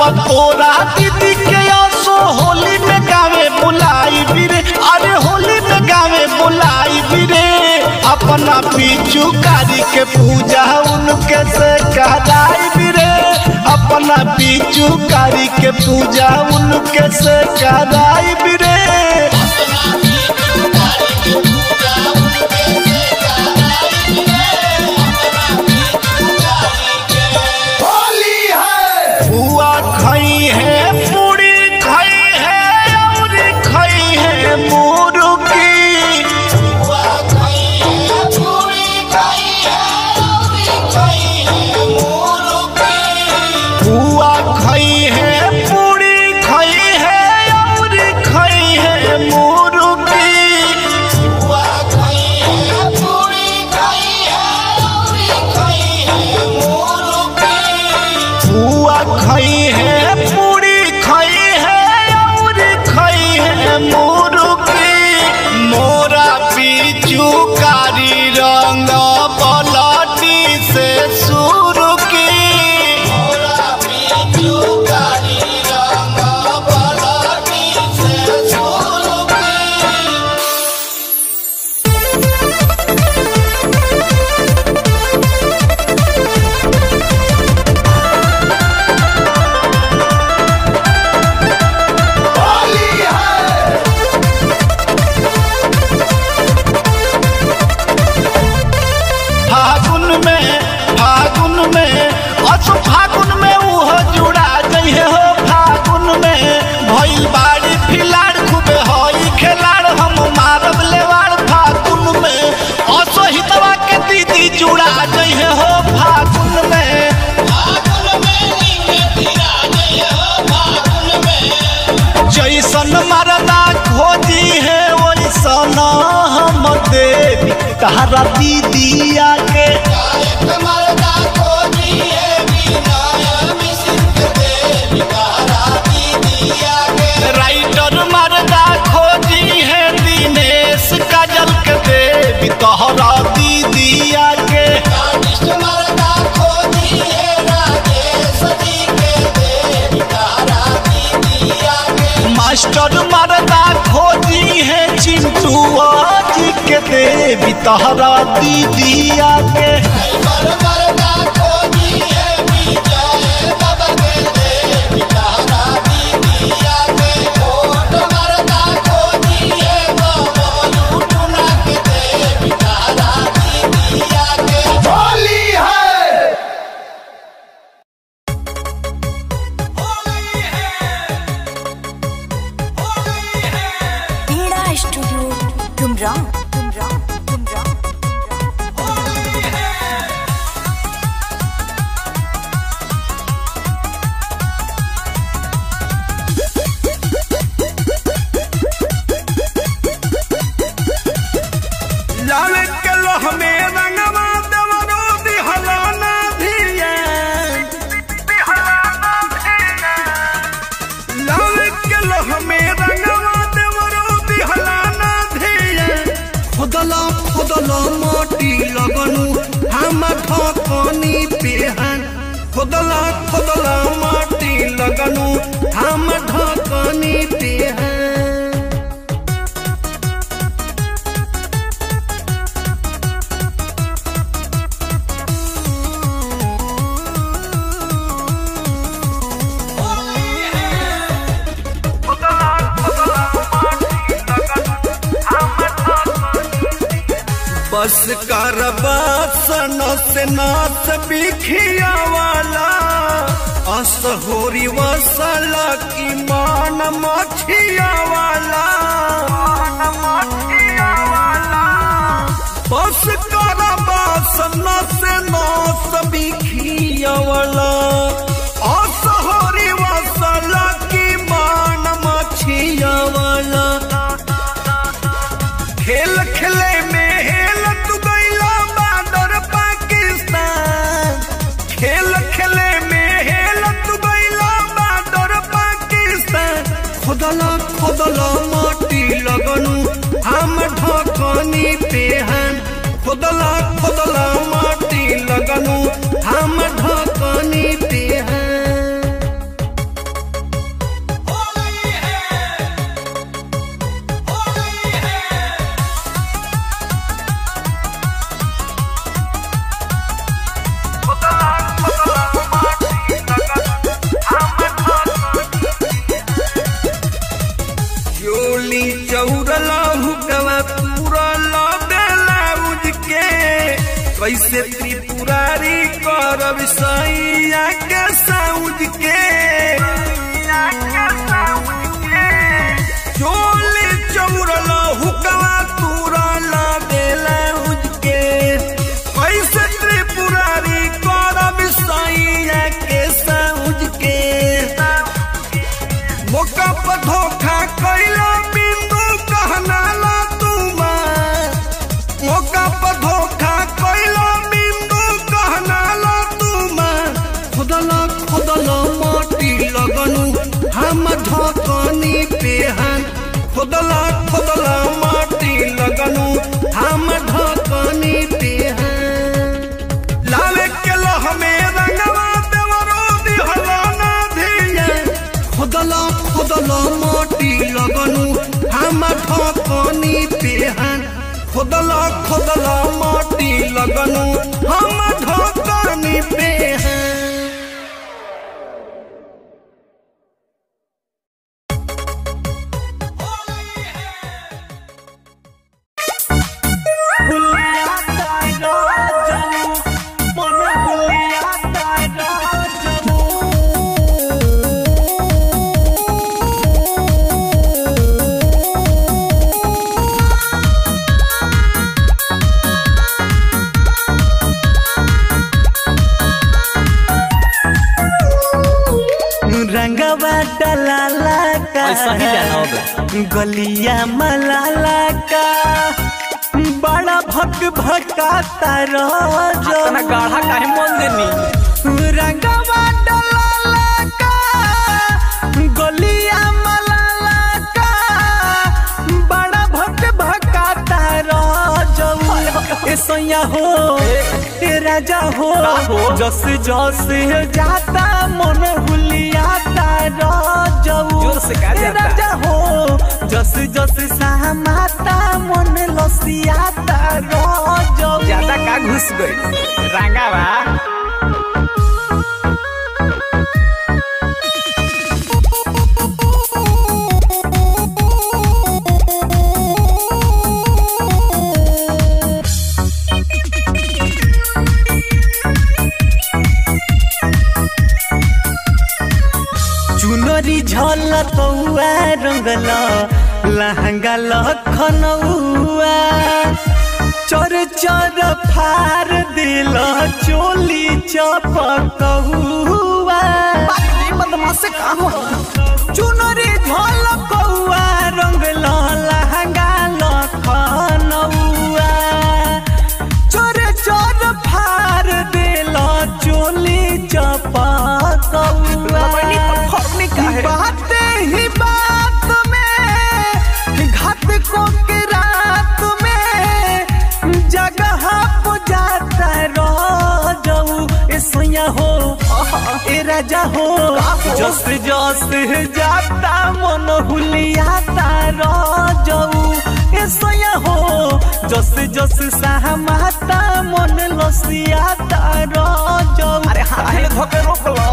तोरा दीदी के आसो होली में गावे बुलाई बिरे अरे होली में गावे बुलाई बिरे अपना पीछू कारी के पूजा उनके से कराई बिरे अपना पीछू कारी के पूजा उनके से कराई बिरे होली है बुआ खाई है पूरी खाई है और खाई है मुर्गी बुआ खाई है पूरी खाई है और खाई है मुर्गी बुआ खाई है पूरी खाई है और खाई है मुर्गी मोरा पीछू कारी रंग पलटी से शुरू की मोरा पीछू कारी रंग पलटी से शुरू की होली है फागुन में फागुन में अस फागुन में उहो जुड़ा जइहे हो फागुन में भइल बाड़ी फिलाड़ खूबे हई खेलाड़ हम मारब लेवाड़ फागुन में असो हितवा के दीदी जुड़ा जइहे हो फागुन में जैसन मरदा खोजी है वैसन हम देवी तारा दीदिया के राइटर मरदा खोजी है दिनेश काजल के देवी तोहरा दीदिया के मास्टर मरदा खोजी है चिंटू जी के देवी तोहरा दीदिया के होली है पीड़ा स्टूडियो गुमराह गुमराह गुमराह लाल के लोह में रंगवा देवरो दिहलाना धिया लाल के लोह में रंगवा देवरो दिहलाना धिया खोदला खोदला माटी लगनु हम ठकनी पेहन खोदला खोदला माटी लगनु हम ठकनी पेहन बस कर बसन से नाच बिखिया वाला असहोरी वसल की मान मछिया वाला बस कर बसन से नाच बिखिया वाला असहोरी वसल की मान मछिया वाला खेल खेले में हेल तू गईला बादर पाकिस्तान खेल खेले में हेल तू गईला बादर पाकिस्तान खोदला खोदला माटी लगनु हम ढकनी पेहन खोदला खोदला माटी लगनु हम ढकनी पेहन चोली चौरल हुकवा पूरल बेलाउज के कैसे त्रिपुरारी करब सैया के साउज के चोली चौरल हुकवा तुरल बेलाउज के कैसे त्रिपुरारी करब सैया के साउज के मौका पर धोखा कैला बिंदु कहना ला तुम मौका पर धोखा कैला बिंदु कहना ला तुम खुदला खुदला माटी लगनु हम धकनी पेहन खुदला खुदला माटी लगनु हम धकनी पेहन लाले के लह में रंगवा देवरो दिहला ना धिया खुदला खुदला माटी लगनु हम ठकनी पेहन खुदला खुदला माटी लगनु हम ठकनी पेहन रंगवा डलाला का ऐसा ही गाना होगा। गलिया मलाला का बड़ा भक भकाता रहो इतना गाढ़ा काहे मन देनी रंगवा डलाला का गलिया मलाला का बड़ा भक भकाता रहो ऐसा हो ए राजा हो हो? जस जस जाता मन हुलियाता रजऊ जोर से का ए जाता? राजा हो जस जस सहमाता मन लसियाता रजऊ ज्यादा का घुस गई रंगा बा चुनरी झल तौआ रंगल लहंगा लखनऊआ चर चर फार दिल चोली चपकहुआ बदमाश काम चुनरी झल कौआ रंगल लहंगा लखनऊआ चोर चोर फार दिल चोली चपकहुआ बात ही बात में घात को के रात में जगह पुजाता रजऊ ए सोया हो ए राजा हो जस जस जाता मन हुलियाता रजऊ ए सोया हो जस जस सहमाता मन लसियाता रजऊ अरे हाथ धोके रोक लो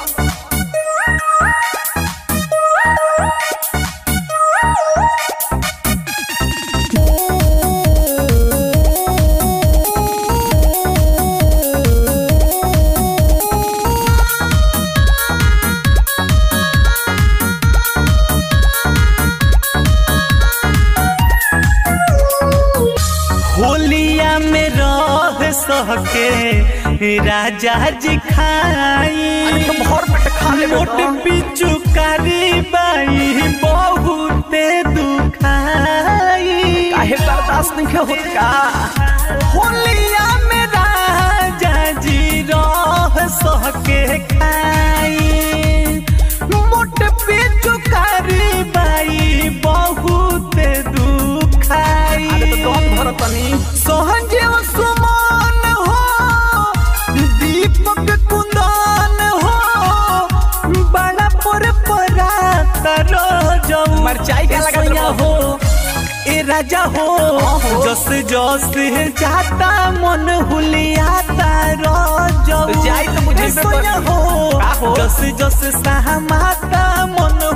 होलिया में रह सहके राजा जी खाई भर पेट खा ले मोट पिचु कारी बाई बहुते दुखाई काहे बर्दाश्त नहीं होत का होलिया में राजा जी रह सहके खाई मोट पिचु कारी बाई बहुते दुखाई अरे तो कौन भरत नहीं सहजीव सुमन हो दीपक कुंदन हो बड़ा पर परा तर जाऊ मरचाई का लगा सोया हो ए राजा हो जस जस जाता मन हुलियाता रजऊ तो जाई तो मुझे ए पे सोया कर- हो का हो? जस जस सहमाता मन